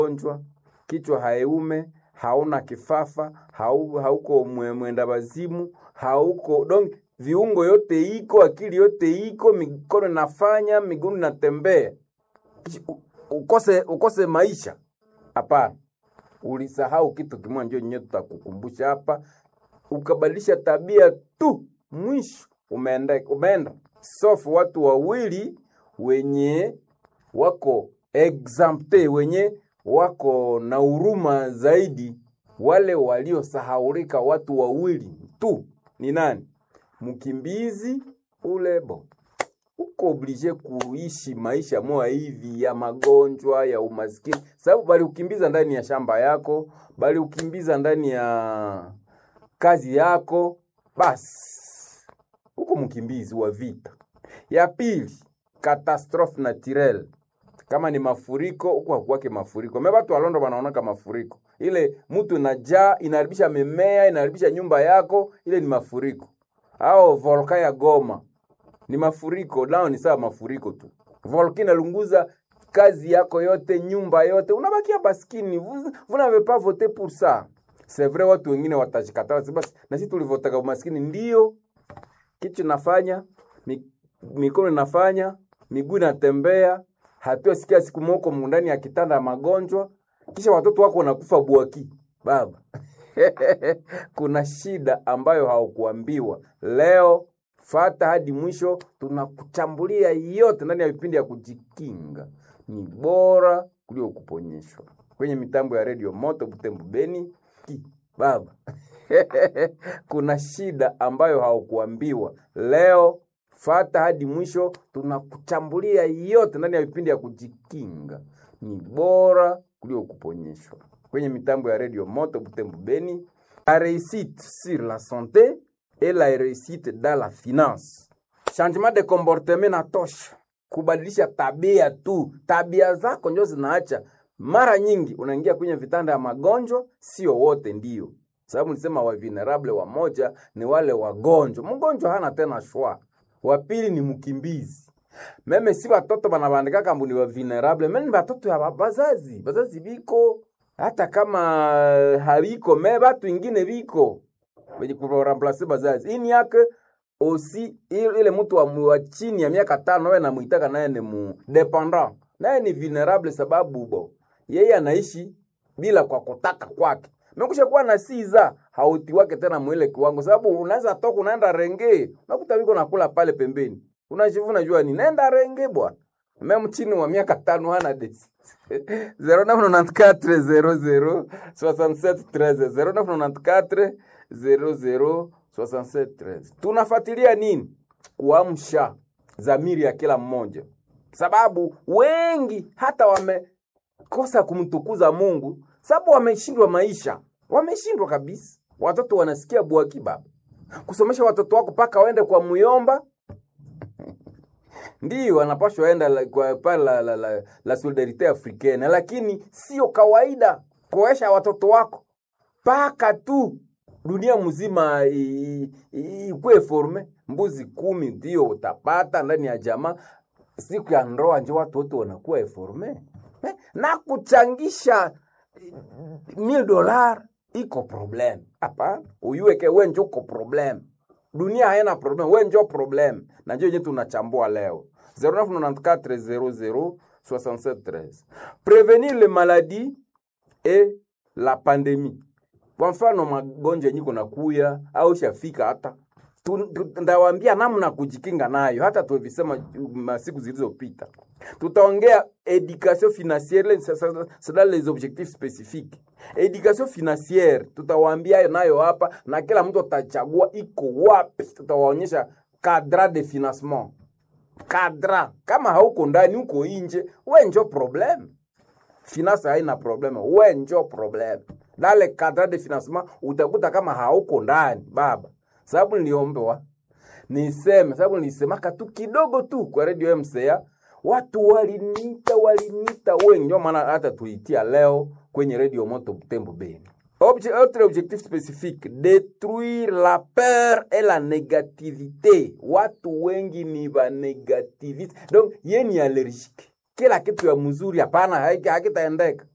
gonjwa, kichwa haiume, hauna kifafa, hau, hauko mwe- mwenda wazimu, hauko donc viungo yote iko, akili yote iko, mikono inafanya, miguu inatembea, Kish- u- ukose ukose maisha? Hapana, ulisahau kitu kimoja, ndio nyewe tutakukumbusha hapa, ukabadilisha tabia tu, mwisho umeenda umeenda. Sofu watu wawili wenye wako exempte, wenye wako na huruma zaidi, wale waliosahaulika, watu wawili tu. Ni nani? Mkimbizi ule bo uko oblige kuishi maisha moya hivi ya magonjwa ya umaskini, sababu bali ukimbiza ndani ya shamba yako, bali ukimbiza ndani ya kazi yako, basi huko mkimbizi wa vita. Ya pili, catastrophe naturelle, kama ni mafuriko huko hakuwake mafuriko. Me watu walondo wanaonaka mafuriko, ile mtu inajaa inaharibisha mimea, inaharibisha nyumba yako, ile ni mafuriko. Au volka ya Goma ni mafuriko, nao ni sawa mafuriko tu. Volcano inalunguza kazi yako yote, nyumba yote, unabakia baskini. Vous, vous n'avez pas voté pour ça. C'est vrai, watu wengine watashikataa basi, basi na sisi tulivotaka umaskini. Ndio kichwa nafanya, mi, mikono inafanya, miguu inatembea, hatua sikia siku moko ndani ya kitanda ya magonjwa, kisha watoto wako wanakufa buaki. Baba, kuna shida ambayo haukuambiwa leo fata hadi mwisho, tunakuchambulia yote ndani ya vipindi ya kujikinga. Ni bora kuliko kuponyeshwa kwenye mitambo ya redio Moto Butembo Beni ki baba kuna shida ambayo haukuambiwa leo, fata hadi mwisho, tunakuchambulia yote ndani ya vipindi ya kujikinga. Ni bora kuliko kuponyeshwa kwenye mitambo ya redio Moto Butembo Beni. La réussite sur la santé et la réussite dans la finance. Changement de comportement na tosha, kubadilisha tabia tu. Tabia zako ndio zinaacha. Mara nyingi unaingia kwenye vitanda ya magonjwa, sio wote ndio sababu nilisema wa vulnerable wamoja ni wale wagonjwa. Mgonjwa hana tena shwa. Wa pili ni mkimbizi. Meme si watoto banabandika kambu ni wa vulnerable, meme ni watoto ya ba- bazazi. Bazazi biko hata kama habiko me batu ingine biko wenye kuramplace bazazi. Ini yake osi ile ile mtu wa, wa chini ya miaka tano wewe namuitaka naye ni mu dependant. Naye ni vulnerable sababu bo yeye anaishi bila kwa kutaka kwake. Mekusha kuwa na siza hauti wake tena mwile kiwango, sababu unaweza toka unaenda renge, unakuta wiko nakula pale pembeni, unajivuna jua ni nenda renge bwana. Meme chini wa miaka tano hana desi 0994 00 0994 00 67 tunafuatilia nini? Kuamsha dhamiri ya kila mmoja, sababu wengi hata wamekosa kumtukuza Mungu sababu wameshindwa maisha, wameshindwa kabisa. Watoto wanasikia bwaki baba, kusomesha watoto wako mpaka waende kwa muyomba ndio wanapashwa enda la, kwa pale la, la, la, la solidarite africaine, lakini sio kawaida kuesha watoto wako mpaka tu dunia mzima i- i- ikuwe forme. Mbuzi kumi ndio utapata ndani ya jamaa, siku ya ndoa njo watu wote wanakuwa eforme eh, na kuchangisha mil dolar iko problem. Hapana, uyuweke we njo uko problem. Dunia haina problem, we njo problem, na njo yenye tunachambua leo 0994006713 prevenir les maladies et la pandemie. Kwa mfano magonjwa yenye kuna kuya au shafika hata Tu- tu- ndawaambia namna kujikinga nayo, hata tulivisema masiku zilizopita. Tutaongea education financiere, ça- ça- c'est dans les objectifs spécifiques. Education financiere tutawaambia nayo hapa, na kila mtu atachagua iko wapi. Tutawaonyesha cadre de financement, cadre. Kama hauko ndani, uko nje, we njo problem finance haina probleme, we njo probleme. Dale cadre de financement utakuta kama hauko ndani baba, sababu niliombewa niseme, sababu nilisemaka tu kidogo tu kwa radio MCA, watu walinita walinita wengi, ndio maana hata tuitia leo kwenye radio moto Butembo Beni. Obje, autre objectif spécifique détruire la peur et la négativité. Watu wengi ni ba negativiste, donc ye ni allergique kila kitu ya mzuri hapana, haiki- hakitaendeka.